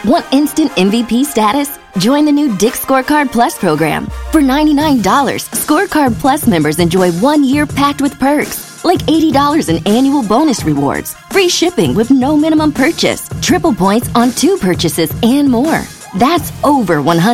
Want instant MVP status? Join the new Dick Scorecard Plus program. For $99, Scorecard Plus members enjoy one year packed with perks, like $80 in annual bonus rewards, free shipping with no minimum purchase, triple points on two purchases, and more. That's over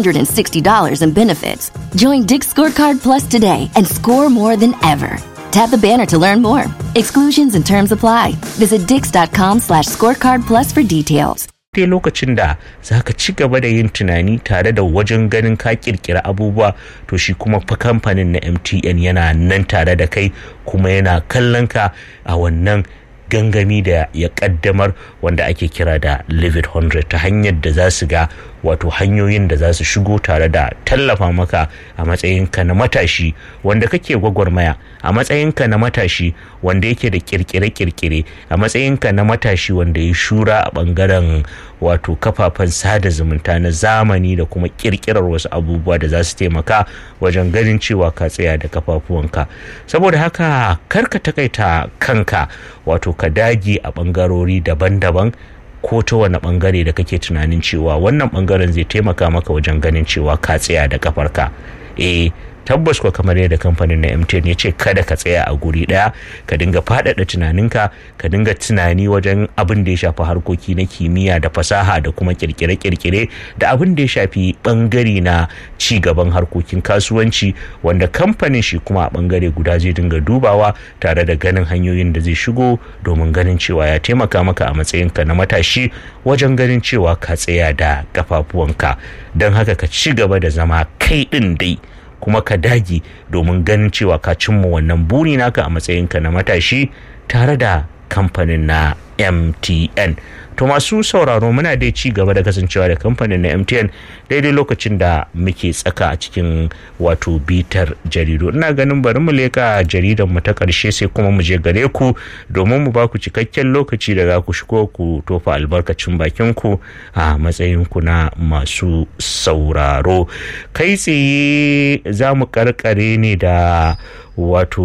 $160 in benefits. Join Dick Scorecard Plus today and score more than ever. Tap the banner to learn more. Exclusions and terms apply. Visit dix.com slash scorecard plus for details. dai lokacin da za ka ci gaba da yin tunani tare da wajen ganin ka kirkira abubuwa to shi kuma fa kamfanin na mtn yana nan tare da kai kuma yana kallon ka a wannan gangami da ya kaddamar wanda ake kira da live it 100 ta hanyar da za su ga wato hanyoyin da za su shigo tare da tallafa maka a matsayinka na matashi wanda kake gwagwarmaya a matsayinka na matashi wanda yake da kirkire-kirkire a matsayinka na matashi wanda ya shura a bangaren wato kafafen sada zumunta na zamani da kuma kirkirar wasu abubuwa da za su taimaka wajen ganin cewa ka tsaya da kafafuwanka saboda haka karka takaita kanka wato ka dage a bangarori daban-daban ko ta wani bangare da kake tunanin cewa wannan bangaren zai taimaka maka wajen ganin cewa ka tsaya da kafarka eh tabbas ko kamar yadda kamfanin na MTN ya ce kada ka tsaya a guri daya ka dinga faɗaɗa tunaninka ka dinga tunani wajen abin da ya shafi harkoki na kimiyya da fasaha da kuma kirkire-kirkire da abin da ya shafi bangare na ci gaban harkokin kasuwanci wanda kamfanin shi kuma a bangare guda zai dinga dubawa tare da ganin hanyoyin da zai shigo domin ganin cewa ya taimaka maka a matsayinka na matashi wajen ganin cewa ka tsaya da kafafuwanka don haka ka ci gaba da zama kai ɗin dai kuma ka dage domin ganin cewa ka cimma wannan buri naka a matsayinka na matashi tare da kamfanin na mtn to masu sauraro muna dai ci gaba da kasancewa da kamfanin na mtn daidai lokacin da muke tsaka a cikin wato bitar jaridu ina ganin bari mu leka jaridan mu ta karshe sai kuma mu je gare ku domin mu ba ku cikakken lokaci da za ku shigo ku tofa albarkacin bakin ku a matsayin ku na masu sauraro kai tsaye za mu karkare ne da wato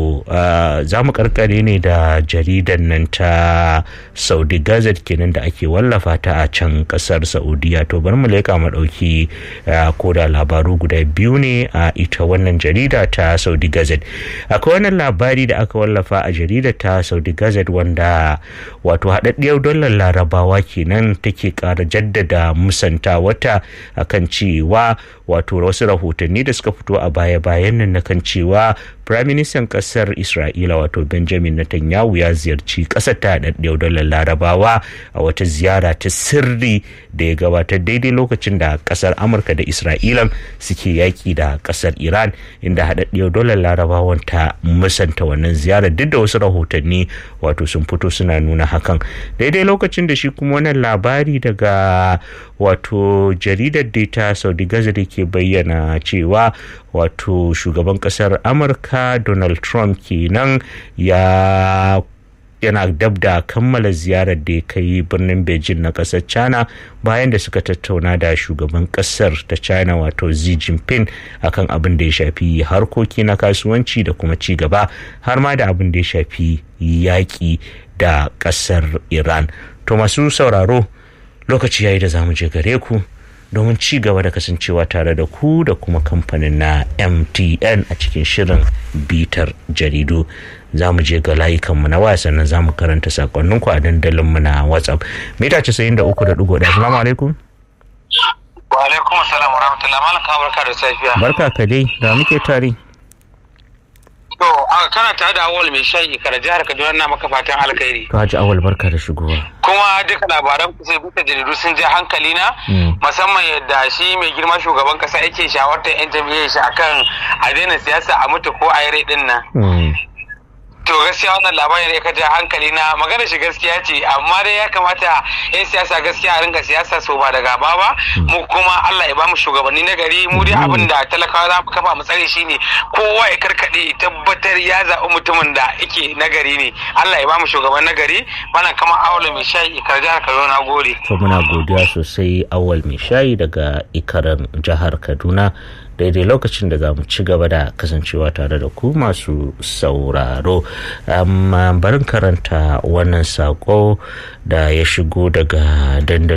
uh, za mu karkare ne da jaridan nan ta saudi gazette kenan da ake wallafa ta a can kasar saudiya to bari mu leka mu dauki uh, ko da labaru guda biyu ne a ita wannan jarida ta saudi gazette akwai wannan labari da aka wallafa a jaridar ta saudi gazette wanda wato haɗaɗɗiyar dollar larabawa kenan take ƙara jaddada musanta wata akan cewa wato wasu rahotanni da suka fito a baya-bayan nan na kan cewa Firaministan ƙasar Isra'ila wato Benjamin Netanyahu ya ziyarci ƙasar ta haɗaɗɗiyar dalar larabawa a wata ziyara ta sirri da ya gabatar daidai lokacin da ƙasar Amurka da Isra'ilan suke yaƙi da ƙasar Iran inda haɗaɗɗiyar dalar larabawan ta musanta wannan ziyarar duk da wasu rahotanni wato sun fito suna nuna hakan daidai lokacin da shi kuma wannan labari daga wato jaridar data saudi gaza da ke bayyana cewa wato shugaban kasar amurka donald trump kenan ya yana dab da kammala ziyarar da ya kai birnin beijing na kasar china bayan da suka tattauna da shugaban kasar ta china wato xi jinping akan abin da ya shafi harkoki na kasuwanci da kuma ci gaba har ma da abin da ya shafi yaƙi da kasar iran to masu sauraro lokaci yayi da zamu je gare ku domin ci gaba da kasancewa tare da ku da kuma kamfanin na mtn a cikin shirin bitar jaridu za mu je ga layukanmu na waya sannan za mu karanta sakonninku a dandalinmu na whatsapp mita 93.1 assalamu alaikum wa alaikum assalam wa rahmatullahi malam ka barka da safiya barka ka dai da muke tare to a kana tare da awal mai shayi kara jihar kaduna na maka fatan alkhairi to haji awal barka da shigowa kuma duka labaran ku sai bisa jaridu sun je hankali na musamman yadda shi mai girma shugaban kasa yake shawartar yan jam'iyyar shi akan a daina siyasa a mutu ko a yi rai din nan to gaskiya wannan labarin ya kaja hankali na magana shi gaskiya ce amma dai ya kamata yan siyasa gaskiya a ringa siyasa so ba da gaba ba mu kuma Allah ya ba mu shugabanni na gari mu dai abin da talakawa za mu kafa mu tsare shi ne kowa ya karkade tabbatar ya zaɓi mutumin da yake na gari ne Allah ya ba mu shugaban na gari wannan kama awal mai shayi ikar jihar Kaduna na gode to muna godiya sosai awal mai shayi daga ikaran jihar Kaduna daidai lokacin da za mu ci gaba da kasancewa tare da ku masu sauraro amma barin karanta wannan sako da ya shigo daga dandalin